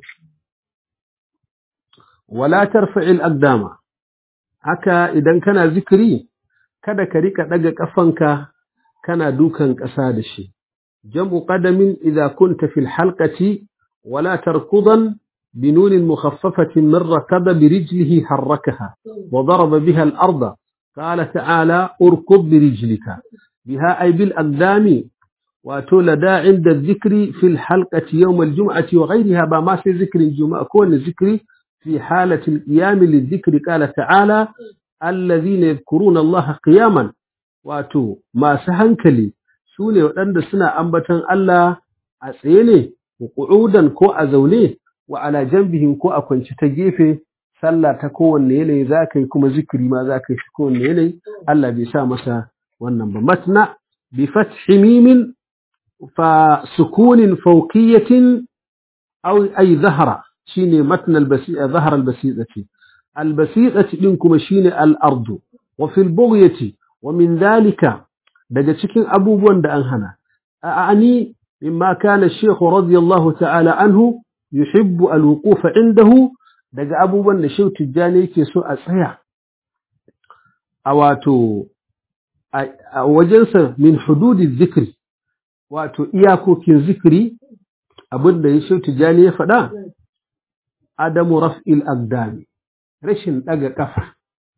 wala tarfa'il aqdama haka idan kana zikiri kada ka rika daga kafanka kana dukan ƙasa da shi jam'u qadamin idza kunta fil halqati wala tarkudan بنون مخففة من ركض برجله حركها وضرب بها الأرض قال تعالى اركض برجلك بها أي بالأقدام وتولدا عند الذكر في الحلقة يوم الجمعة وغيرها بما في ذكر الجمعة كون الذكر في حالة القيام للذكر قال تعالى الذين يذكرون الله قياما واتو ما سهنكلي سوني وأن سنة أنبتا الله أسيني وقعودا كو أزوليه wa ala jambihim ko a kwance ta gefe sallah ta kowanne yanayi za ka yi kuma zikiri ma za ka yi shi kowanne yanayi Allah bai sa masa wannan ba matna bi fathi mimin fa sukunin fawqiyatin aw ay zahra shine matna al-basi'a zahra al-basi'ati al-basi'ati din kuma shine al-ardu wa fil bughyati wa min dhalika daga cikin abubuwan da an hana a'ani mimma kana shaykh radiyallahu ta'ala anhu yuhibbu alwuqufa indahu daga abubuwan da Shehu Tijjani yake so a tsaya a wato a wajensa min hududi zikri wato iyakokin zikri abin da Shehu Tijjani ya faɗa adamu raf'il aqdami rashin daga kafa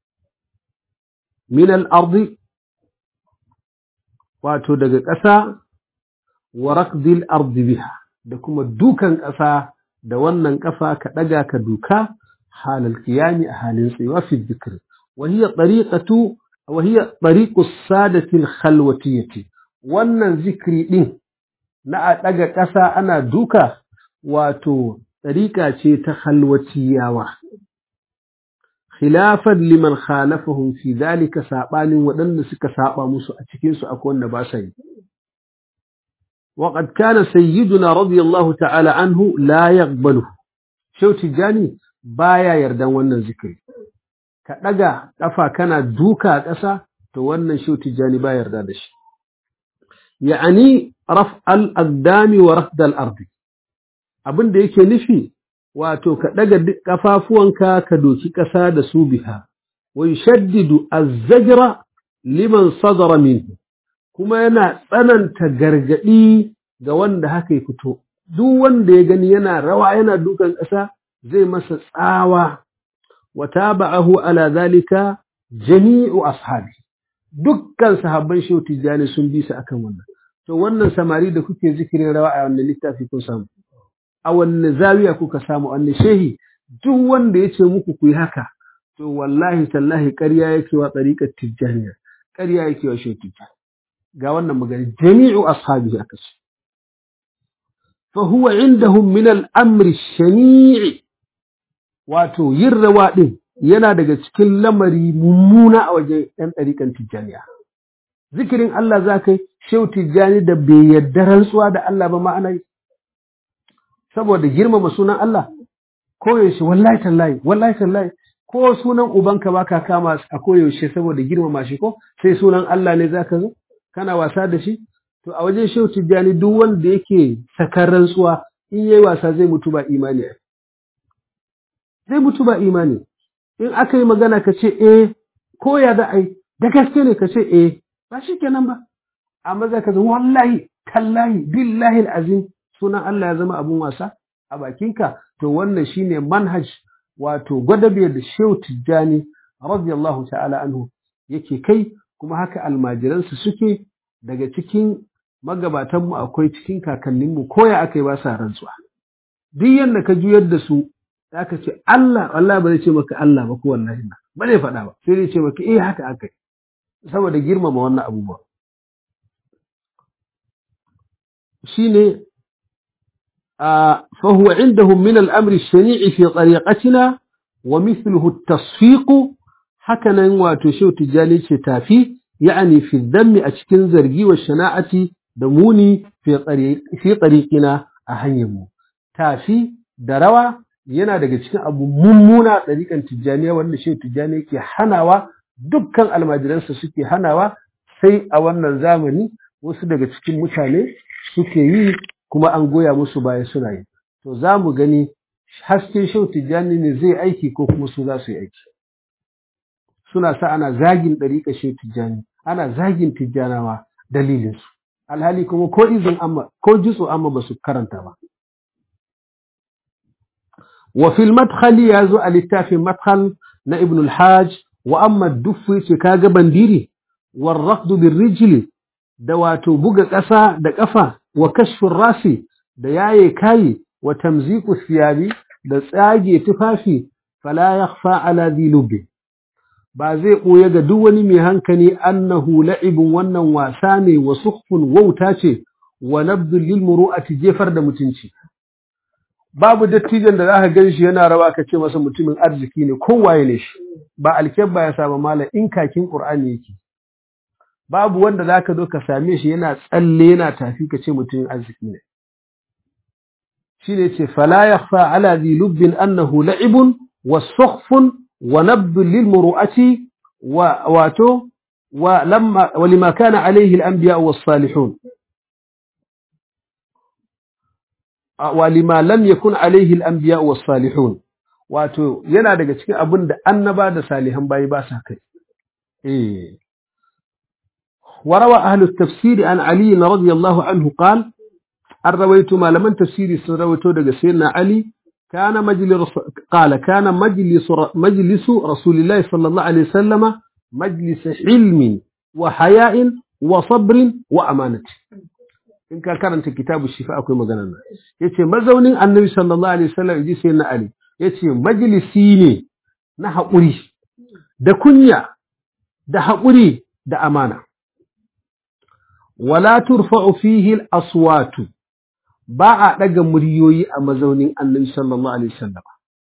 min al-ardi wato daga ƙasa wa raqdil ardi biha da kuma dukan ƙasa da wannan ƙafa ka ɗaga ka duka halal qiyami a halin tsayuwa fi dhikr wa hiya tariqatu wa hiya tariqu sadati al-khalwatiyyati wannan zikri din na a ɗaga ƙasa ana duka wato ɗariƙa ce ta halwaciyawa khilafan liman khalafahum fi zalika sabanin waɗanda suka saba musu a cikin su akwai wanda ba sa yi وقد كان سيدنا رضي الله تعالى عنه لا يقبله شو تجاني بايا يردان wannan zikiri ka daga kafa kana duka a ƙasa to wannan shau tijani ba yarda da shi ya'ani raf al-aqdami wa rafd al-ard abin da yake nufi wato ka daga kafafuwanka ka doki ƙasa da su biha wa yushaddidu az-zajra liman sadara minhu kuma yana tsananta gargadi ga wanda haka ya fito duk wanda ya gani yana rawa yana dukan ƙasa zai masa tsawa wa taba'ahu ala zalika jami'u ashabi dukkan sahabban shehu tijjani sun bi su akan wannan to wannan samari da kuke zikirin rawa a wannan littafi kun samu a wanne zawiya kuka samu wanne shehi duk wanda ya ce muku ku yi haka to wallahi tallahi ƙarya yake wa ɗariƙar tijjaniya ƙarya yake wa shehu tijjani ga wannan magana jami'u ashabi aka ce fa huwa indahum min al-amri shani'i wato yin rawa din yana daga cikin lamari mummuna a wajen ‘yan ɗariƙan tijjaniya. Zikirin Allah za ka yi, shehu tijjani da bai yarda rantsuwa da Allah ba ma'ana yi, saboda girmama sunan Allah, koyaushe wallahi tallahi, wallahi tallahi, ko sunan ubanka ba ka kama a koyaushe saboda girmama shi ko sai sunan Allah ne za ka zo, kana wasa da shi? To a wajen shehu tijjani duk wanda yake sakar rantsuwa in yayi wasa zai mutu ba imani. Zai mutu ba imani. in aka yi magana ka ce eh ko ya da ai da gaske ne ka ce eh ba shi kenan ba amma za ka zama wallahi tallahi billahi azim sunan Allah ya zama abun wasa a bakinka to wannan shine manhaj wato gwadabe da shehu tijjani radiyallahu ta'ala anhu yake kai kuma haka almajiransu suke daga cikin magabatanmu akwai cikin kakanninmu ko ya aka yi ba sa rantsuwa duk yadda ka juyar da su aka ce Allah Allah ba zai ce maka Allah ba ko wallahi na ba zai faɗa ba sai zai ce maka eh haka aka yi saboda girmama wannan abubuwa shine a fa huwa indahum min al-amri shanii fi tariqatina wa mithluhu at-tasfiq hakanan wato shehu tijani ce tafi yani fi dhammi a cikin zargi wa shana'ati da muni fi tariqina a hanyar mu tafi da rawa yana daga cikin abu mummuna ɗariƙan tijjaniya wanda shi tijjani yake hanawa dukkan almajiransa suke hanawa sai a wannan zamani wasu daga cikin mutane suke yi kuma an goya musu baya suna yi to za mu gani hasken shau tijjani ne zai aiki ko kuma su za su yi aiki suna sa ana zagin ɗariƙa shau tijjani ana zagin tijjanawa dalilinsu alhali kuma ko izin amma ko jitso amma ba su karanta ba وفي المدخل يازو الاتاف مدخل نا ابن الحاج وأما الدف شكاغ بنديري والركض بالرجل دواتو بوغا قسا دا قفا وكشف الراس دا ياي كاي وتمزيق الثياب دا تساجي تفافي فلا يخفى على ذي لب ba zai ɓoye ga duk wani mai hankali annahu la'ibun wannan wasa ne wa sukhfun wauta ce wa nabdul lil muru'ati jefar da mutunci babu dattijan da za ka gan shi yana rawa ka ce masa mutumin arziki ne kowaye ne shi ba alkyabba ya saba mala in kakin qur'ani yake babu wanda za ka zo ka same shi yana tsalle yana tafi ka ce mutumin arziki ne shi ne ce fala yakhfa ala dhi lubbin annahu la'ibun wa sukhfun wa nabdun lil muru'ati wa wato wa lamma wa lima kana alayhi al anbiya was salihun walima lam yakun alaihi al-anbiya was salihun wato yana daga cikin abin da annaba da salihan bayi ba sa kai eh وروى أهل التفسير عن علي رضي الله عنه قال الرويت ما لمن تفسيري سرويته دغ سيدنا علي كان مجلس قال كان مجلس مجلس رسول الله صلى الله عليه وسلم مجلس علم وحياء وصبر وأمانة in ka karanta kitabu shifa akwai maganar nan yace mazaunin annabi sallallahu alaihi wasallam yaji sai na ali yace majalisi ne na haƙuri da kunya da haƙuri da amana wala turfa'u fihi al-aswatu ba a ɗaga muryoyi a mazaunin annabi sallallahu alaihi wasallam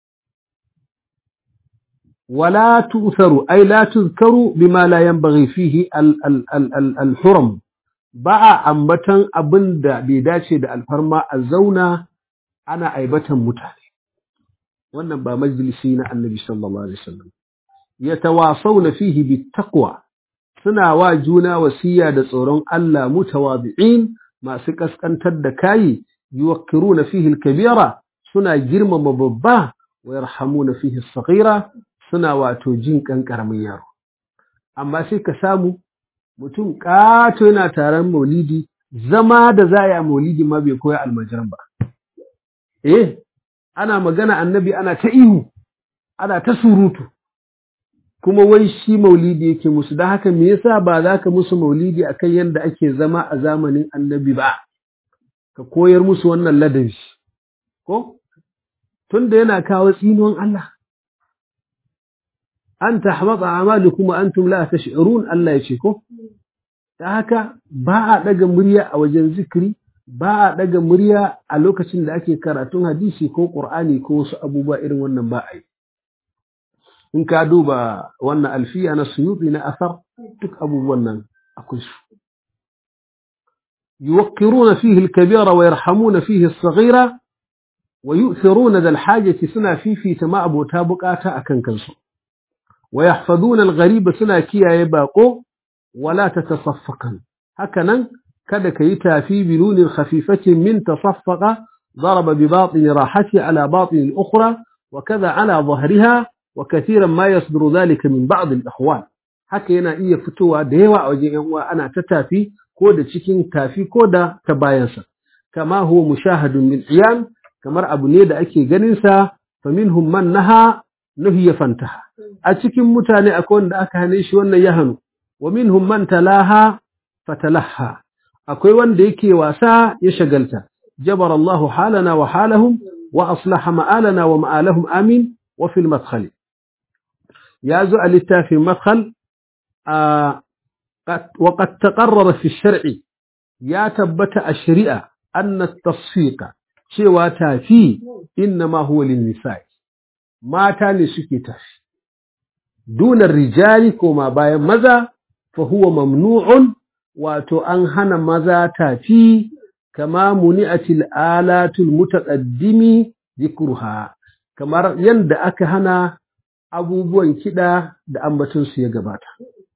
wala tu'tharu ay la tuzkaru bima la yanbaghi fihi al-huram ba a ambatan abin da bai dace da alfarma a zauna ana aibatan mutane wannan ba majalisi na annabi sallallahu alaihi wasallam yatawasawna fihi bittaqwa suna wa juna wasiya da tsoron Allah mutawadi'in masu kaskantar da kayi yuwakkiruna fihi al-kabira suna girmama babba wa yarhamuna fihi as-saghira suna wato jin kan karamin yaro amma sai ka samu mutum ƙato yana taron maulidi zama da za a yi a maulidi ma bai koya almajiran ba eh ana magana annabi ana ta ihu ana ta surutu kuma wai shi maulidi yake musu don haka me yasa ba za ka musu maulidi akan yadda ake zama a zamanin annabi ba ka koyar musu wannan ladabi ko tunda yana kawo tsinuwan Allah an tahbata amalukum wa antum la tash'urun Allah yace ko ta haka ba a daga murya a wajen zikiri ba a daga murya a lokacin da ake karatun hadisi ko qur'ani ko wasu abubuwa irin wannan ba a yi in ka duba wannan alfiya na suyuti na asar duk abubuwan nan akwai su yuwaqqiruna fihi al-kabira wa yarhamuna fihi as-saghira wa yu'thiruna dal hajati suna fifita ma abota bukata akan kansu ويحفظون الغريب سنا كياye bako wala tatasaffaqan hakanan kada kayi tafi binunin khafifatin min tasaffaqa ضرب بباطن راحته على باطن الأخرى وكذا على ظهرها وكثيرا ما يصدر ذلك من بعض الإخوان haka yana iya fitowa da yawa a wajen yan uwa ana ta tafi ko da cikin tafi ko da ta bayansa kama huwa mushahadun min iyan kamar abu ne da ake ganin sa faminhum man naha nuhiya fantaha a cikin mutane akwai wanda aka hane shi wannan ya hannu wa minhum man talaha fatalaha akwai wanda yake wasa ya shagalta jabar Allah halana wa halahum wa aslaha ma'alana wa ma'alahum amin wa fil madkhal ya zo a littafin madkhal وقد تقرر في الشرع يا تبت الشريعة أن التصفيق شوى تافي إنما هو للنساء mata ne suke tafi dunar rijali koma bayan maza fa huwa mamnu'un wato an hana maza tafi kama muni'atil alatul mutaqaddimi zikruha kamar yanda aka hana abubuwan kida da ambaton su ya gabata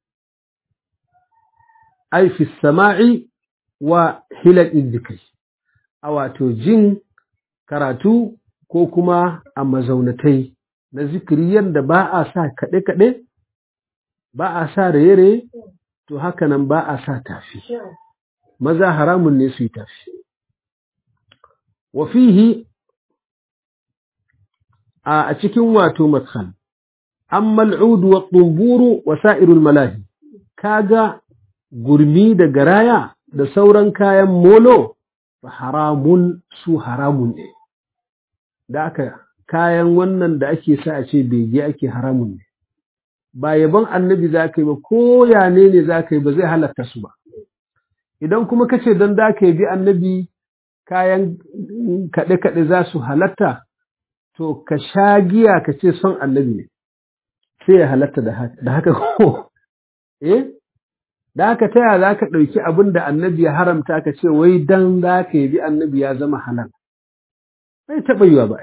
ai fi sama'i wa hilal izdikai a wato jin karatu ko kuma a mazaunatai na zikiri yadda ba a sa kaɗe-kaɗe, ba a sa raye-raye, to haka nan ba a sa tafi. Maza haramun ne su yi tafi. Wafihi a cikin wato matsan, an mal'udu wa ɗumburu wa sa'irul malahi, kaga gurmi da garaya da sauran kayan molo, fa haramun su haramun ne. Da aka kayan wannan da ake sa a ce bege ake haramun ne ba yaban annabi za ka yi ba ko ya ne ne za ka yi ba zai halatta su ba idan kuma ka ce don za ka yi bi annabi kayan kaɗe-kaɗe za su halatta to ka sha giya ka ce son annabi ne sai ya halatta da haka ko eh da haka ta yaya za ka ɗauki abin da annabi ya haramta ka ce wai dan za ka yi bi annabi ya zama halal bai taɓa yiwa ba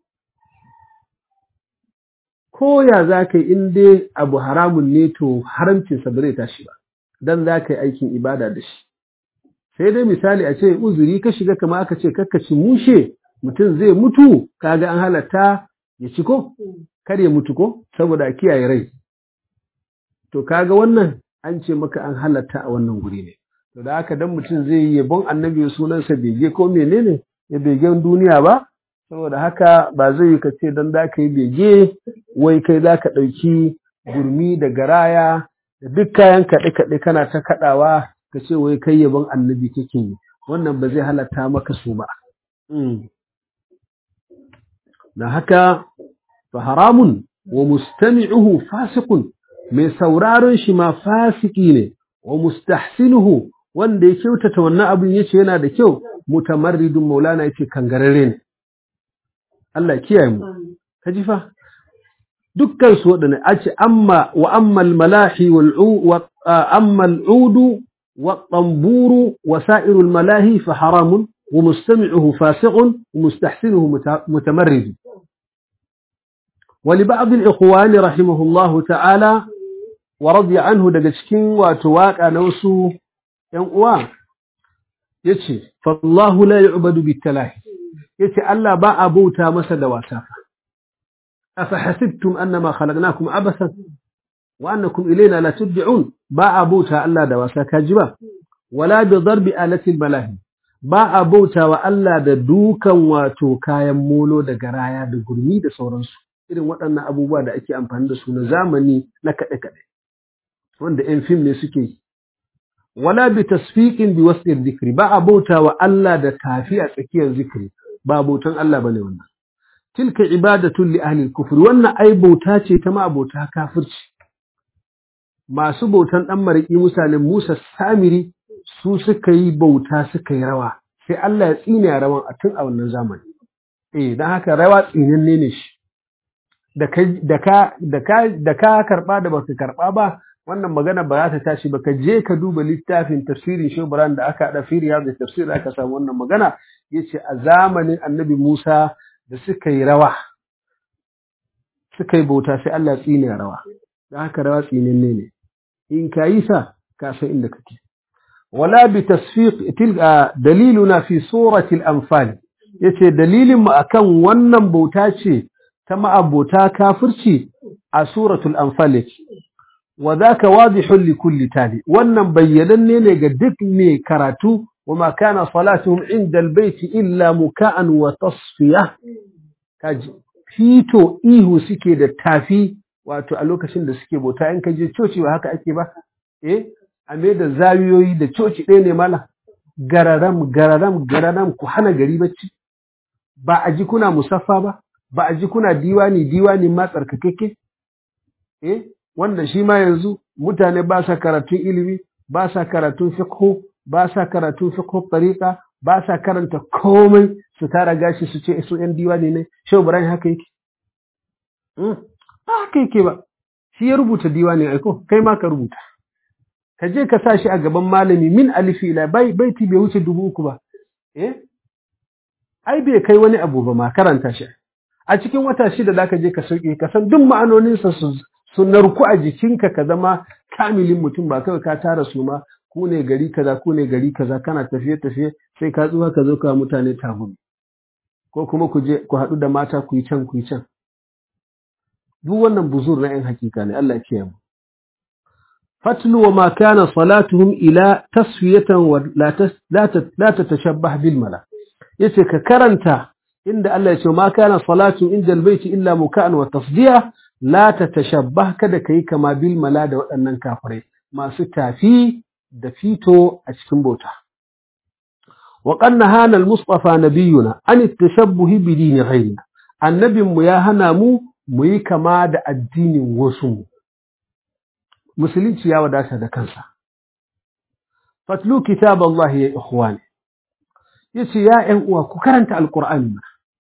ko ya za ka yi in dai abu haramun ne to haramcinsa ba zai tashi ba dan za ka yi aikin ibada da shi sai dai misali a ce uzuri ka shiga kama aka ce kakkaci mushe mutum zai mutu kaga an halatta ya ci ko kar ya mutu ko saboda a kiyaye rai to kaga wannan an ce maka an halatta a wannan guri ne to da haka dan mutum zai yi yabon annabi sunansa bege ko menene ya begen duniya ba saboda haka ba zai yi ka ce don za ka yi bege wai kai za ka ɗauki gurmi da garaya da duk kayan kaɗe-kaɗe kana ta kaɗawa ka ce wai kai yabon annabi kake yi wannan ba zai halatta maka su ba na haka fa haramun wa mustami'uhu fasiqun mai sauraron shi ma fasiki ne wa mustahsinuhu wanda ya kyautata wannan abin yace yana da kyau mutamarridun maulana yace kangararre ne Allah kiyaye mu ka ji fa dukkan su waɗanda a ce amma wa ammal malahi wal wa ammal udu wa tamburu wa sa'irul malahi fa haramun wa mustami'uhu fasiqun wa mustahsinuhu mutamarrid ولبعض الإخوان رحمه الله تعالى ورضي عنه daga cikin wato waka na wasu ‘yan uwa yace fallahu la yu'badu bitalahi yace Allah ba a bauta masa da wasa afa hasibtum annama khalaqnakum abasan wa annakum ilayna la tud'un ba a bauta Allah da wasa kaji ba wala bi darbi alati malahi ba a bauta wa Allah da dukan wato kayan molo da garaya da gurmi da sauransu irin waɗannan abubuwa da ake amfani da su na zamani na kaɗe-kaɗe wanda 'yan fim ne suke yi wala bi tasfiqin bi wasl dhikri ba a bauta wa Allah da tafi a tsakiyar zikri ba bautan Allah bane wannan tilka ibadatun li ahli al-kufr wannan ai bauta ce ta ma abota kafirci masu bautan dan mariki misalin Musa Samiri su suka yi bauta suka yi rawa sai Allah ya tsine rawan a tun a wannan zamani eh dan haka rawa tsinanne ne shi da ka da ka da ka da ka karba da baka karba ba wannan magana ba za ta tashi ba ka je ka duba littafin tafsirin shubran da aka haɗa fi riyadu tafsir aka samu wannan magana yace a zamanin annabi Musa da suka yi rawa suka yi bauta sai Allah tsine rawa da haka rawa tsinenne ne in ka yi sa ka san inda kake wala bi tasfiq tilka daliluna fi surati al-anfal yace dalilin mu akan wannan bauta ce ta ma'abota kafirci a suratul anfal yake wa zaka wadihun li kulli tali wannan bayyananne ne ga duk mai karatu wama kana salatuhum inda albayti illa muka'an wa tasfiya kaji fito ihu suke da tafi wato a lokacin da suke bauta in ka je coci ba haka ake ba eh a me da zawiyoyi da coci ɗaya ne mala gararam gararam gararam ku hana gari bacci ba a ji kuna musaffa ba ba a ji kuna diwani diwani ma tsarkakeke eh wanda shi ma yanzu mutane ba sa karatun ilimi ba sa karatun fiqh ba sa karatun fiqh tariqa ba sa karanta komai su tara gashi su ce su yan diwani ne shehu ibrahim haka yake mm ba haka yake ba shi ya rubuta diwani aiko kai ma ka rubuta ka je ka sa shi a gaban malami min alifi ila bai baiti bai wuce dubu uku ba eh ai bai kai wani abu ba ma karanta shi a cikin wata shida da ka je ka sauke ka san duk ma'anoninsa su su narku a jikinka ka zama kamilin mutum ba kawai ka tara su ma ku ne gari kaza ku ne gari kaza kana tafiye tafiye sai ka tsuwa ka zo ka mutane tagumi ko kuma ku je ku haɗu da mata ku yi can ku yi can duk wannan buzur na 'yan hakika ne Allah ya mu fatlu wa ma kana salatuhum ila tasfiyatan wa la tatashabbah bil mala yace ka karanta inda Allah ya ce ma kana salatu inda albayti illa muka'an wa tasdiya la tatashabbah kada kai kama bil mala da waɗannan kafirai masu tafi da fito a cikin bauta wa qanna hana al-mustafa nabiyuna an at-tashabbuh bi dini ghayrina annabin mu ya hana mu mu yi kama da addinin wasu musulunci ya wadata da kansa fatlu kitab Allah ya ikhwani yace ya ƴan uwa ku karanta alqur'ani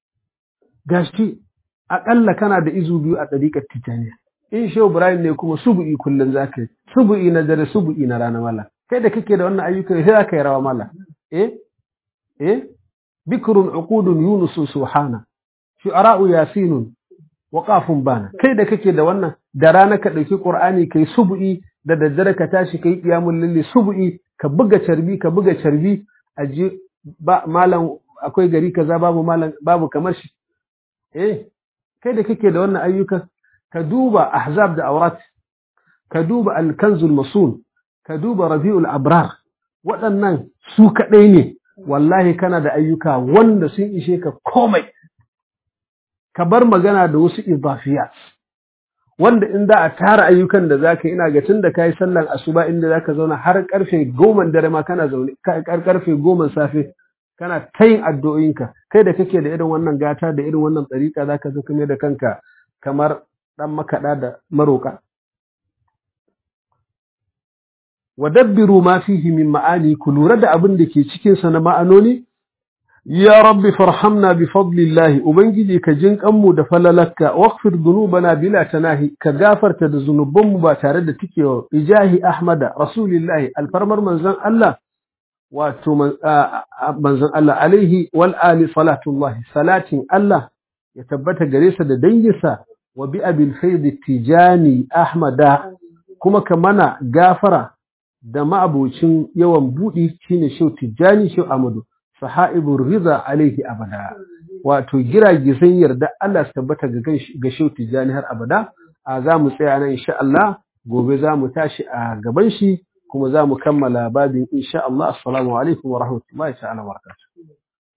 gashi aƙalla kana da izu biyu a ɗariƙar titaniya in shehu ibrahim ne kuma subu'i kullum za ka yi subu'i na dare subu'i na rana mala kai da kake da wannan ayyuka sai za ka yi rawa mala eh eh bikrun uqudun yunus subhana shu'ara'u yasinun wa qafun bana kai da kake da wannan da rana ka ɗauki qur'ani kai subu'i da daddare ka tashi kai qiyamul lilli subu'i ka buga carbi ka buga carbi aje ba malam akwai gari kaza babu malam babu kamar shi eh kai da kake da wannan ayyukan ka duba ahzab da aurat ka duba alkanzul masul ka duba rabi'ul abrar waɗannan su kaɗai ne wallahi kana da ayyuka wanda sun ishe ka komai ka bar magana da wasu idafiyat wanda in za a tara ayyukan da za ka yi ina ga tun da ka yi sallan asuba inda za ka zauna har karfe goma dare ma kana zaune karfe goma safe kana ta yin addu'o'inka kai da kake da irin wannan gata da irin wannan tsarika za ka zo kuma da kanka kamar ɗan makaɗa da maroƙa. Wa dabbiru ma fihi min ma'ani ku lura da abin da ke cikinsa na ma'anoni, ya rabbi farhamna bi fadlillahi ubangiji ka jin kanmu da falalakka waqfir dhunubana bila tanahi ka gafarta da zunubanmu ba tare da tikewa ijahi ahmada rasulillahi alfarmar manzon Allah wato manzon Allah alaihi wal ali salatullahi salatin Allah ya tabbata gare sa da danginsa wa bi abil faid tijani ahmada kuma ka mana gafara da ma'abocin yawan budi shine shau tijani shau amadu sahaibur rida alaihi abada wato giragizan yarda Allah su tabbata ga shau tijani har abada a za mu tsaya nan insha Allah gobe za mu tashi a gaban shi kuma za mu kammala babin insha Allah assalamu alaikum wa rahmatullahi ta'ala wa barakatuh